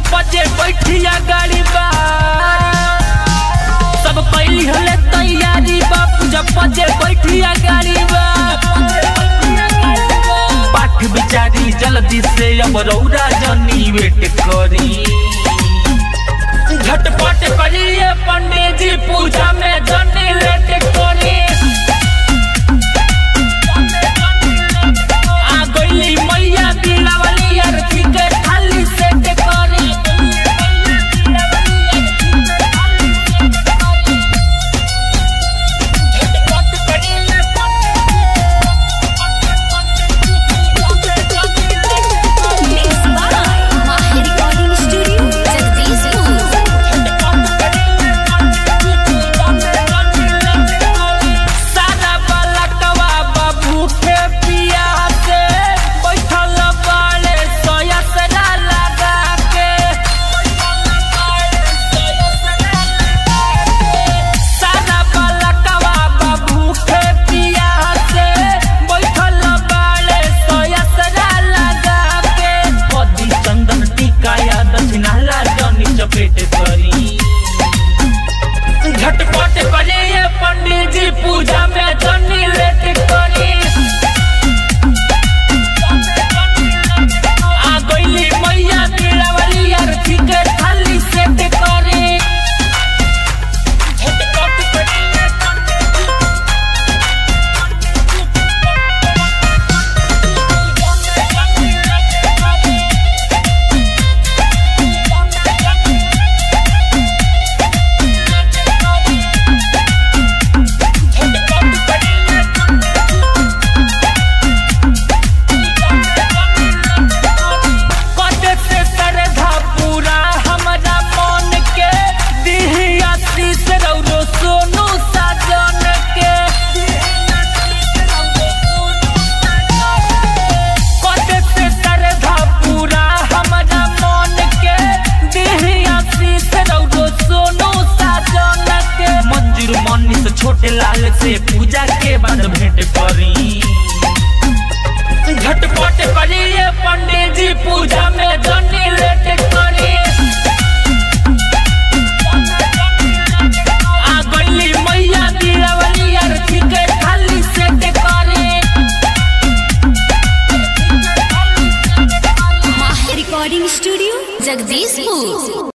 बजे बैठिया गाड़ी बा सब कैली हले तैयारी बा पूजा बजे बैठिया गाड़ी बा पाठ बिचारी जल्दी से अब रौरा जनी वेट करी झटपट करिए पंडित जी पूजा में जनी लेट करी आ गइली मैया दिलावली अरती के थाली सेट करी झटपट करिए Mixed by Mahi Recording Studio, Jagdishpur. सारा बलकवा बाबू के पिया से बैठल बाड़े सोयसरा लगा के सारा बलकवा बाबू के पिया से बैठल बाड़े सोयसरा लगा के कदी चंदन टीका या दक्षिणा ला जनी चपेट करी झटपट करे ये पंडित जी पूजा में जनी लेट करी आ गइली मैया दिलावली अरती के थाली सेट करी झटपट करे ये पंडित जी कटे से श्रद्धा पूरा हमरा मन के दिही आशीष रौरो सोनू साजन के कटे से श्रद्धा पूरा हमरा मन के दिही आशीष रौरो सोनू साजन के मंजूर मनी से छोटे लाल से पूजा के बाद भेंट करी झटपट करिए पंडित जी पूजा में जनी लेट करी आ गइली मैया दिलावली अरती के थाली सेट करी Mahi Recording Studio, Jagdishpur.